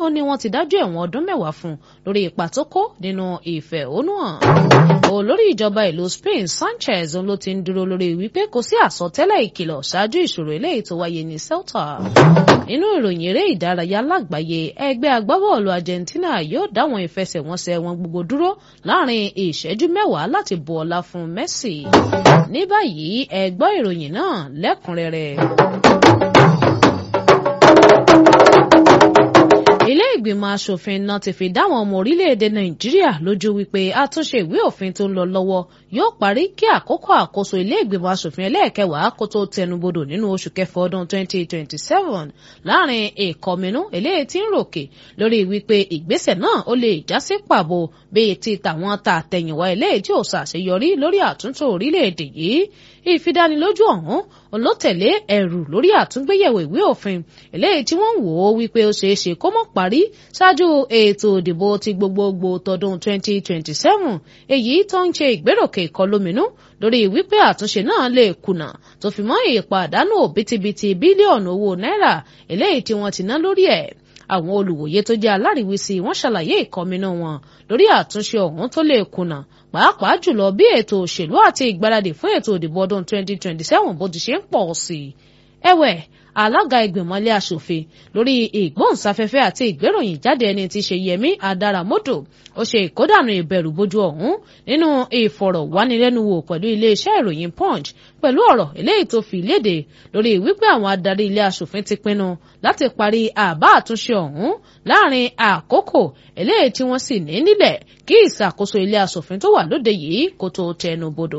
ó ní wọ́n ti dájọ́ ẹ̀wọ̀n ọdún mẹ́wàá fún lórí ipa tó kó nínú ìfẹ̀hónúhàn. olórí ìjọba ìlú Spain Sanchez ló ti ń dúró lórí wípé kò sí àsọtẹ́lẹ̀ ìkìlọ̀ ṣáájú ìṣòro eléyìí tó wáyé ní Ceuta. nínú ìròyìn eré ìdárayá lágbàáyé ẹgbẹ́ agbábọ́ọ̀lù Argentina yóò dáwọn ìfẹsẹ̀wọnsẹ̀ wọn gbogbo dúró láàrin ìṣẹ́jú mẹ́wàá láti bu ọlá fún Messi. ní báyìí ẹ gbọ́ ìròyìn náà lẹ́kùnrẹ́rẹ́. ilé ìgbìmọ̀ asòfin náà ti fi dáwọn ọmọ orílẹ̀-èdè nàìjíríà lójú wípé àtúnṣe ìwé òfin tó ń lọ lọ́wọ́ yóò parí kí àkókò àkóso ilé ìgbìmọ̀ asòfin ẹlẹ́ẹ̀kẹwàá kó tó tẹnubodò nínú oṣù kẹfà ọdún 2027 láàrin ìkọminú eléyìí tí ń ròkè lórí wípé ìgbésẹ̀ náà ó lè já sí pàbó bíi ti tàwọn tàtẹ̀yìnwá eléyìí tí ò ṣàṣeyọrí lórí àtúntò orílẹ̀-èdè yìí ìfidánilójú ọ̀hún olótẹ̀lé ẹ̀rù lórí àtúngbéyẹ̀wò ìwé òfin eléyìí tí wọ́n ń wò ó wípé ó ṣeé ṣe kó mọ́ parí ṣáájú ètò ìdìbò ti gbogbogbò tọdún 2027 èyí tó ń ṣe ìgbéròkè ìkọlóminú lórí wípé àtúnṣe náà lè kùnà tó fi mọ́ ìpàdánù òbítíbitì bílíọ̀nù owó náírà eléyìí tí wọ́n ti ná lórí ẹ̀ àwọn olùwòye tó jẹ́ aláríwísí wọ́n ṣàlàyé ìkọminú wọn lórí àtúnṣe ọ̀hún tó lè kùnà pàápàá jùlọ bí ètò òṣèlú àti ìgbáradì fún ètò ìdìbò ọdún 2027 bó ti ṣe ń pọ̀ sí i. ẹ̀wẹ̀ alága ìgbìmọ̀ ilé aṣòfin lórí ìgbóhùnsáfẹ́fẹ́ àti ìgbéròyìn jáde ẹni tí ṣe yẹmí adáramọ́dò ó ṣe ìkódànù ìbẹ̀rù bojú ọ̀hún nínú ìfọ̀rọ̀wánilẹ́nuwò pẹ̀lú iléeṣẹ́ ìròyìn punch pẹ̀lú ọ̀rọ̀ eléyìí tó fi léde lórí wípé àwọn adarí ilé aṣòfin ti pinnu láti parí àbá àtúnṣe ọ̀hún láàrin àkókò eléyìí tí wọ́n sì ní nílẹ̀ kí ìṣàkóso ilé aṣòfin tó wà lóde yìí kó tó tẹnu bodò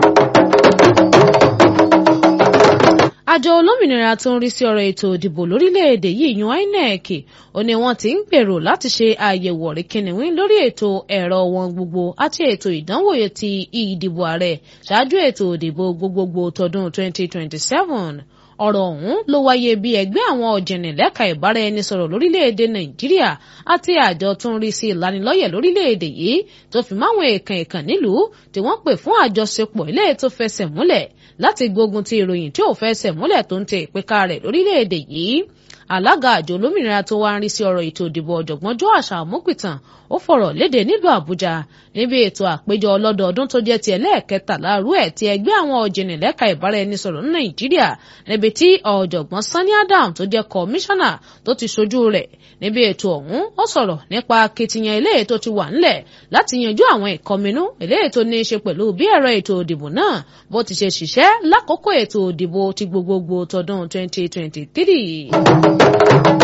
àjọ olómìnira tó ń rí sí ọ̀rọ̀ ètò ìdìbò lórílẹ̀‐èdè yìí yan INEC ó ní wọ́n ti ń gbèrò láti ṣe àyẹ̀wò ọ̀rẹ́kìnìwín lórí ètò ẹ̀rọ wọn gbogbo àti ètò ìdánwò ti ìdìbò ààrẹ ṣáájú ètò ìdìbò gbogbogbò tọdún 2027 ọ̀rọ̀ ọ̀hún ló wáyé bí ẹgbẹ́ àwọn ọ̀jìnì lẹ́ka ìbáraẹnisọ̀rọ̀ lórílẹ̀‐èdè nàìjíríà àti àjọ tó ń rí sí ìlanilọ́yẹ̀ lórílẹ̀‐èdè yìí tó fi máwọn èèkàn èèkàn nílùú tí wọ́n pè fún àjọṣepọ̀ ilé tó fẹsẹ̀ múlẹ̀ láti gbógun ti ìròyìn tí ò fẹsẹ̀ múlẹ̀ tó ń tẹ ìpínká rẹ̀ lórílẹ̀‐èdè yìí alága àjọ olómìnira tó wá ń rí sí ọ̀rọ̀ ètò ìdìbò ọ̀jọ̀gbọ́n Joash Amupitan ó fọ̀rọ̀ léde nílùú Àbújá níbi ètò àpéjọ ọlọ́dọọdún tó jẹ́ ti ẹlẹ́ẹ̀kẹtàlá rú ẹ̀ ti ẹgbẹ́ àwọn ọ̀jìnì lẹ́ka ìbáraẹnisọ̀rọ̀ ní Nàìjíríà níbi tí ọ̀jọ̀gbọ́n Sani Adam tó jẹ́ kọmíṣánná tó ti ṣojú rẹ̀ níbi ètò ọ̀hún ó sọ̀rọ̀ nípa akitiyan eléyìí tó ti wà ńlẹ̀ láti yanjú àwọn ìkọminú eléyìí tó ní í ṣe pẹ̀lú bí ẹ̀rọ ètò ìdìbò náà bó ti ṣe ṣiṣẹ́ lákòókò ètò ìdìbò ti gbogbogbò tọdún 2023.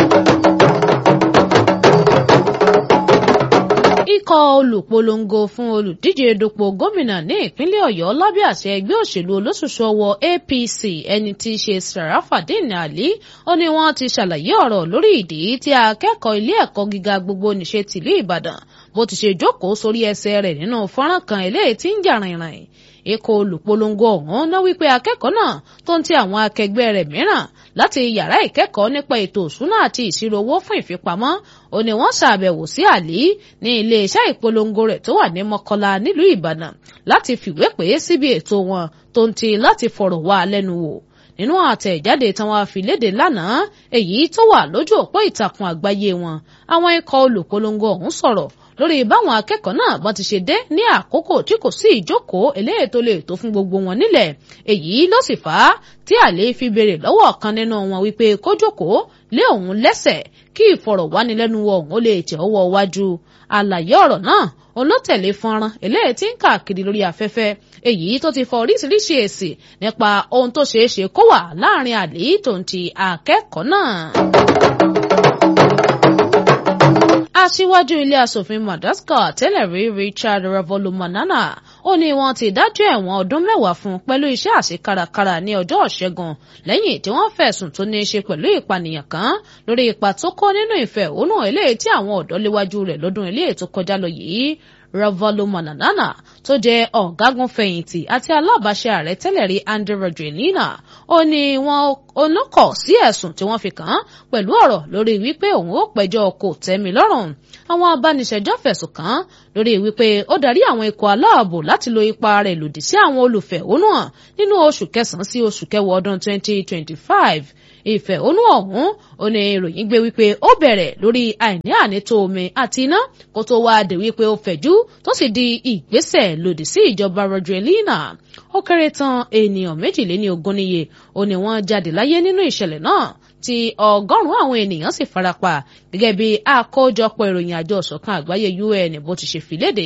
ikọ̀ olùpolongo fún olùdíje dupò gómìnà ní ìpínlẹ̀ ọ̀yọ́ lábẹ́ àṣẹ ẹgbẹ́ òṣèlú olóṣooṣù ọwọ́ apc ẹni tí í ṣe sarafadin ali ó ní wọ́n ti ṣàlàyé ọ̀rọ̀ lórí ìdí tí akẹ́kọ̀ọ́ ilé ẹ̀kọ́ gíga gbogbo nìṣe tìlú ìbàdàn bó ti ṣe jókòó sórí ẹsẹ̀ rẹ̀ nínú fọ́nrán kan eléyìí tí ń jà rìnrìn ikọ̀ olùpolongo ọ̀hún ná wípé akẹ́kọ̀ọ́ náà tó ń ti àwọn akẹgbẹ́ rẹ̀ mìíràn láti yàrá ìkẹ́kọ̀ọ́ nípa ètò òṣúná àti ìṣirò owó fún ìfipamọ́ ó ní wọ́n ṣàbẹ̀wò sí àlí ní iléeṣẹ́ ìpolongo rẹ̀ tó wà ní mọ́kọ́lá nílùú ìbàdàn láti fìwé pè é síbi ètò wọn tó ń ti láti fọ̀rọ̀ wá lẹ́nu wò nínú àtẹ̀jáde tí wọ́n fi léde lánàá èyí tó wà lójú òpó ìtàkùn àgbáyé wọn àwọn ikọ̀ olùpolongo ọ̀hún sọ̀rọ̀ lórí báwọn akẹ́kọ̀ọ́ náà bọ́n ti ṣe dé ní àkókò tí kò sí ìjókòó eléyìí tó lè tó fún gbogbo wọn nílẹ̀ èyí ló sì fà á tí àlè fi béèrè lọ́wọ́ ọ̀kan nínú wọn wípé kó jókòó lé òun lẹ́sẹ̀ kí ìfọ̀rọ̀wánilẹ́nuwò ọ̀hún ó lè tẹ̀ ọwọ́ wájú àlàyé ọ̀rọ̀ náà òun ló tẹ̀lé fọ́nrán eléyìí tí ń káàkiri lórí afẹ́fẹ́ èyí tó ti fọ oríṣiríṣi èsì nípa ohun tó ṣeé ṣe kó wà láàrin àlè tó ń ti akẹ́kọ̀ọ́ náà aṣíwájú ilé asòfin madagascar tẹ́lẹ̀ rí richard ravolomanana ó ní wọ́n ti dájọ́ ẹ̀wọ̀n ọdún mẹ́wàá fún pẹ̀lú iṣẹ́ àṣekárakára ní ọjọ́ ìṣẹ́gun lẹ́yìn tí wọ́n fẹ̀sùn tó ní í ṣe pẹ̀lú ìpànìyàn kan lórí ipa tó kó nínú ìfẹ̀hónú eléyìí tí àwọn ọ̀dọ́ léwájú rẹ̀ lọ́dún eléyìí tó kọjá lọ yìí ravalomanana tó jẹ́ ọ̀gágun fẹ̀yìntì àti alábàáṣe ààrẹ tẹ́lẹ̀ rí andrew rajoelina ó ní wọn olókọ̀ sí ẹ̀sùn tí wọ́n fi kàn án pẹ̀lú ọ̀rọ̀ lórí wípé òun ó pẹjọ́ kò tẹ́mi lọ́rùn àwọn abániṣẹjọ́ fẹ̀sùn kàn án lórí wípé ó darí àwọn ikọ̀ aláàbò láti lo ipa rẹ̀ lòdì sí àwọn olùfẹ̀hónúhàn nínú oṣù kẹsàn-án sí oṣù kẹwàá ọdún 2025 ìfẹ̀hónú ọ̀hún ó ní ìròyìn gbé wípé ó bẹ̀rẹ̀ lórí àìní ànító omi àti iná kó tó wá dé wípé ó fẹ̀jú tó sì di ìgbésẹ̀ lòdì sí ìjọba Rajoelina ó kéré tán ènìyàn méjìléní ogún níye ó ní wọ́n jáde láyé nínú ìṣẹ̀lẹ̀ náà tí ọgọ́rùn-ún àwọn ènìyàn sì farapa gẹ́gẹ́ bí àkójọpọ̀ ìròyìn àjọ ìṣọ̀kan àgbáyé UN bó ti ṣe fi léde.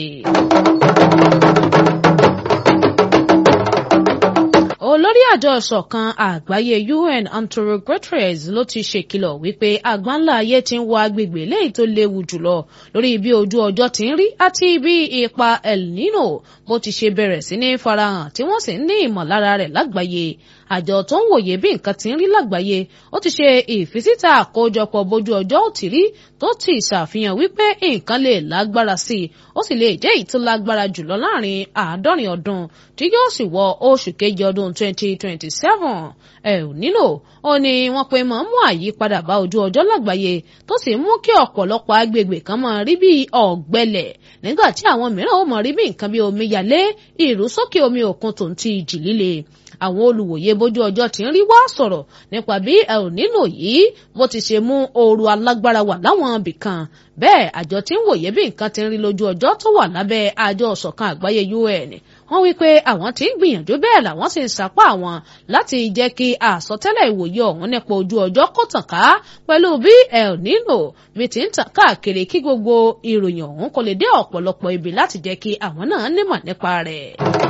olórí àjọ ìṣọ̀kan àgbáyé UN Antonio Guterres ló ti ṣèkìlọ̀ wípé àgbáńlá ayé ti ń wọ agbègbè léyìí tó léwu jùlọ lórí bí ojú ọjọ́ ti ń rí àti bí ipa El Nino bó ti ṣe bẹ̀rẹ̀ sí ní farahàn tí wọ́n sì ń ní ìmọ̀lára rẹ̀ lágbàáyé àjọ tó ń wòye bí nǹkan ti ń rí lágbàáyé ó ti ṣe ìfisíta àkójọpọ̀ bójú ọjọ́ ò tí rí tó ti ṣàfihàn wípé nǹkan lè lágbára sí i ó sì lè jẹ́ èyí tó lágbára jùlọ láàrin àádọ́rin ọdún tí yóò sì wọ oṣù kejì ọdún 2027 ẹ ò nílò ó ní wọ́n pe mọ̀ mú àyípadà bá ojú ọjọ́ lágbàáyé tó sì mú kí ọ̀pọ̀lọpọ̀ agbègbè kan máa rí bí ọ̀gbẹlẹ̀ nígbà tí àwọn mìíràn ó máa rí bí nǹkan bí omíyalé ìrúsókè omi òkun tó ń ti ìjì líle àwọn olùwòye bójú ọjọ́ tí ń rí wá sọ̀rọ̀ nípa bí El Nino yìí bó ti ṣe mú ooru alágbára wà láwọn ibì kan bẹ́ẹ̀ àjọ tí ń wòye bí nǹkan ti ń rí lójú ọjọ́ tó wà lábẹ́ àjọ ìṣọ̀kan àgbáyé UN wọ́n wí pé àwọn tí ń gbìyànjú bẹ́ẹ̀ làwọn sì ń sapá àwọn láti jẹ́ kí àsọtẹ́lẹ̀ ìwòye ọ̀hún nípa ojú ọjọ́ kó tàn ká pẹ̀lú bí El Nino bí ti ń tàn káàkiri kí gbogbo ìròyìn ọ̀hún kó lè dé ọ̀pọ̀lọpọ̀ ibi láti jẹ́ kí àwọn náà nímọ̀ nípa rẹ̀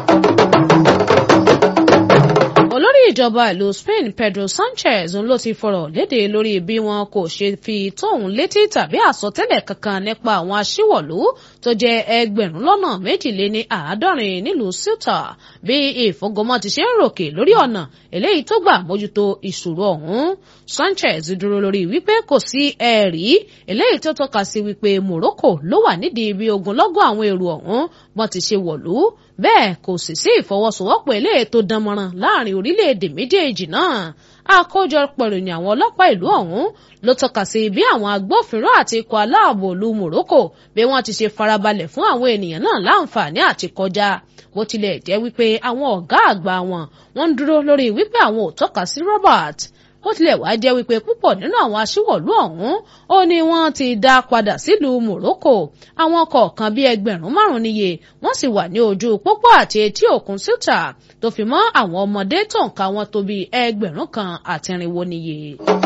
olórí ìjọba ìlú Spain Pedro Sanchez ló ti fọ̀rọ̀ léde lórí bí wọn kò ṣe fi tóun létí tàbí àsọtẹ́lẹ̀ kankan nípa àwọn aṣíwọ̀lú tó jẹ́ ẹgbẹ̀rún lọ́nà méjìléní àádọ́rin nílùú Ceuta bí ìfọgọmọ ti ṣe ń ròkè lórí ọ̀nà eléyìí tó gbà mójútó ìṣòro ọ̀hún Sanchez dúró lórí wípé kò sí ẹ̀rí eléyìí tó tọ́ka sí wípé Morocco ló wà nídìí bí ogunlọ́gọ̀ àwọn èrò ọ̀hún wọ́n ti ṣe wọ̀lú bẹ́ẹ̀ kò sì sí ìfọwọ́sowọ́pọ̀ eléyìí tó dánmọ́ràn láàrin orílẹ̀-èdè méjèèjì náà àkójọpọ̀ ìròyìn àwọn ọlọ́pàá ìlú ọ̀hún ló tọ́ka sí bí àwọn agbófinró àti ikọ̀ aláàbò ìlú Morocco bí wọ́n ti ṣe farabalẹ̀ fún àwọn ènìyàn náà láǹfààní àti kọjá bó tilẹ̀ jẹ́ wípé àwọn ọ̀gá àgbà wọn wọ́n ń dúró lórí wípé àwọn ò tọ́ka sí Robert ó tilẹ̀ wá jẹ́ wípé púpọ̀ nínú àwọn aṣíwọ̀lú ọ̀hún ó ní wọ́n ti dá padà sílùú Morocco àwọn kọ̀ọ̀kan bíi ẹgbẹ̀rún márùn-ún níye wọ́n sì wà ní ojú pópó àti etí òkun Ceuta tó fi mọ́ àwọn ọmọdé tó ń ka wọn tó bíi ẹgbẹ̀rún kan àti irinwó níye.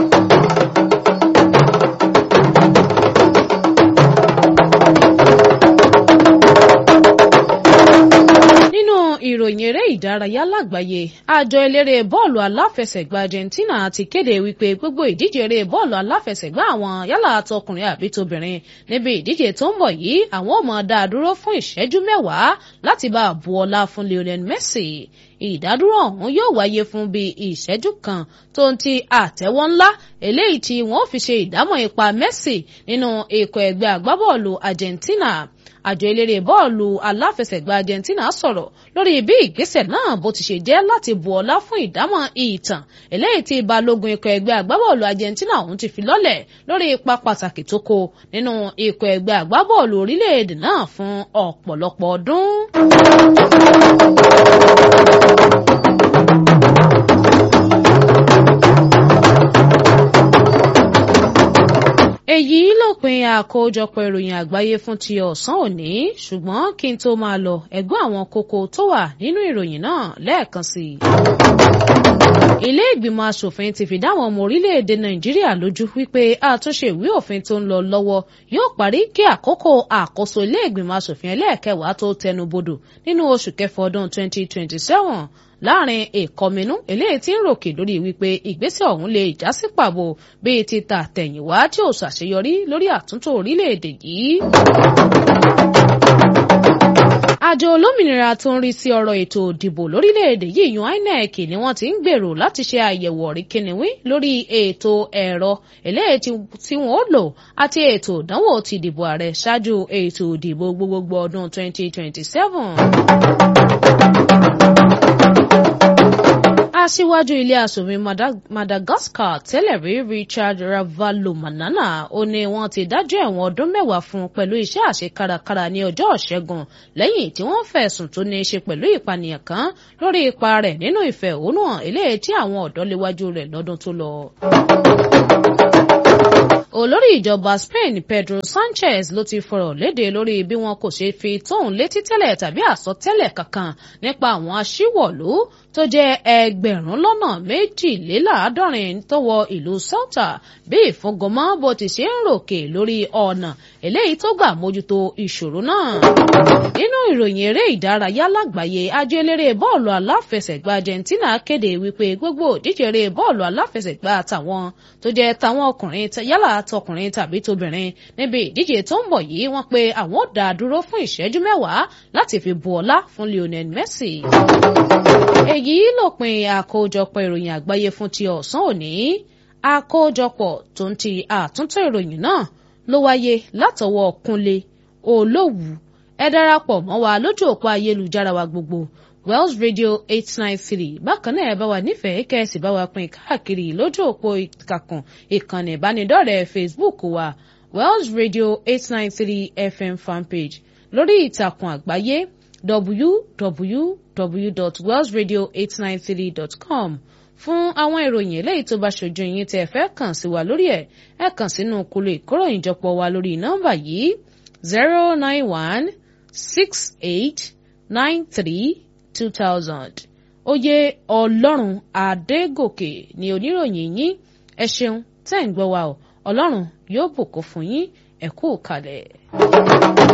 ìròyìn eré ìdárayá lágbàáyé àjọ eléré bọ́ọ̀lù aláfẹsẹ̀gbá Argentina ti kéde wípé gbogbo ìdíje eré bọ́ọ̀lù aláfẹsẹ̀gbá àwọn yálà tọkùnrin àbí tóbìnrin níbi ìdíje tó ń bọ̀ yìí àwọn ò máa dá a dúró fún ìṣẹ́jú mẹ́wàá láti bá a bu ọlá fún Lionel Messi ìdádúró ọ̀hún yóò wáyé fún bíi ìṣẹ́jú kan tó ń ti àtẹ́wọ́ ńlá eléyìí tí wọ́n fi ṣe ìdámọ̀ ipa Messi nínú ikọ̀ ẹgbẹ́ agbábọ́ọ̀lù Argentina àjọ eléré bọ́ọ̀lù aláfẹsẹ̀gbá Argentina sọ̀rọ̀ lórí bí ìgbésẹ̀ náà bó ti ṣe jẹ́ láti bu ọlá fún ìdámọ̀ ìtàn eléyìí tí balógun ikọ̀ ẹgbẹ́ agbábọ́ọ̀lù Argentina ọ̀hún ti fi lọ́lẹ̀ lórí ipa pàtàkì tó kó nínú ikọ̀ ẹgbẹ́ agbábọ́ọ̀lù orílẹ̀-èdè náà fún ọ̀pọ̀lọpọ̀ ọdún. èyí lópin àkójọpọ̀ ìròyìn àgbáyé fún ti ọ̀sán òní ṣùgbọ́n kí n tó máa lọ ẹ̀gbọ́n àwọn kókó tó wà nínú ìròyìn náà lẹ́ẹ̀kan sí i. ilé ìgbìmọ̀ asòfin ti fìdá àwọn ọmọ orílẹ̀-èdè nàìjíríà lójú wípé àtúnṣe ìwé òfin tó ń lọ lọ́wọ́ yóò parí kí àkókò àkóso ilé ìgbìmọ̀ asòfin ẹlẹ́ẹ̀kẹwàá tó tẹnu bodò nínú oṣù kẹfà ọdún 2027 láàrin ìkọminú eléyìí tí ń ròkè lórí wípé ìgbésẹ̀ ọ̀hún lè já sí pàbó bíi ti ta tẹ̀yìnwá tí ò ṣàṣeyọrí lórí àtúntò orílẹ̀-èdè yìí. àjọ olómìnira tó ń rí sí ọ̀rọ̀ ètò òdìbò lórílẹ̀‐èdè yìí yan INEC ni wọ́n ti ń gbèrò láti ṣe àyẹ̀wò ọ̀ríkìnìwí lórí ètò ẹ̀rọ eléyìí tí wọ́n ó lò àti ètò ìdánwò ti ìdìbò ààrẹ ṣáájú ètò ìdìbò gbogbogbò ọdún 2027 aṣíwájú ilé asòfin Madagascar tẹ́lẹ̀ rí Richard Ravalomanana ó ní wọ́n ti dájọ́ ẹ̀wọ̀n ọdún mẹ́wàá fún pẹ̀lú iṣẹ́ àṣekárakára ní ọjọ́ ìṣẹ́gun lẹ́yìn tí wọ́n fẹ̀sùn tó ní í ṣe pẹ̀lú ìpànìyàn kan lórí ipa rẹ̀ nínú ìfẹ̀hónúhàn eléyìí tí àwọn ọ̀dọ́ léwájú rẹ̀ lọ́dún tó lọ olórí ìjọba Spain Pedro Sanchez ló ti fọ̀rọ̀ léde lórí bí wọn kò ṣe fi tóun létí tẹ́lẹ̀ tàbí àsọtẹ́lẹ̀ kankan nípa àwọn aṣíwọ̀lú tó jẹ́ ẹgbẹ̀rún lọ́nà méjìléláàádọ́rin tó wọ ìlú Ceuta bí ìfúngọmọ́ bó ti ṣe ń ròkè lórí ọ̀nà eléyìí tó gbà mójútó ìṣòro náà. nínú ìròyìn eré ìdárayá lágbàáyé àjọ eléré bọ́ọ̀lù aláfẹsẹ̀gbá Argentina kéde wípé gbogbo òdíje eré bọ́ọ̀lù aláfẹsẹ̀gbá tàwọn tó jẹ́ tàwọn ọkùnrin yálà tọkùnrin tàbí tóbìnrin níbi ìdíje tó ń bọ̀ yìí wọ́n pé àwọn ò dá dúró fún ìṣẹ́jú mẹ́wàá láti fi bu ọlá fún Lionel Messi. èyí lópin àkójọpọ̀ ìròyìn àgbáyé fún ti ọ̀sán òní àkójọpọ̀ tó ń ti àtúntò ìròyìn náà ló wáyé látọwọ́ Kúnlé Olówù ẹ darapọ̀ mọ́ wa lójú òpó ayélujára wa gbogbo Wells Radio eight nine three bákan náà ẹ bá wa nífẹ̀ẹ́ kẹ́sì bá wa pín káàkiri lójú òpó ìkàkùn ìkànnì ìbánidọ́rẹ̀ẹ́ Facebook wa Wells Radio eight nine three FM fanpage lórí ìtàkùn àgbáyé www.wellsradio893.com fún àwọn ìròyìn eléyìí tó bá ṣojú yín tẹ́ ẹ fẹ́ kàn sí wa lórí ẹ̀ ẹ kàn sínú kúlò ìkóròyìnjọpọ̀ wa lórí nọ́mbà yìí zero nine one six eight nine three two thousand oyè ọlọ́run adégòkè ni oníròyìn yín ẹ ṣeun tẹ́ ń gbọ́ wa o ọlọ́run yóò bùkún fún yín ẹ kú kalẹ̀.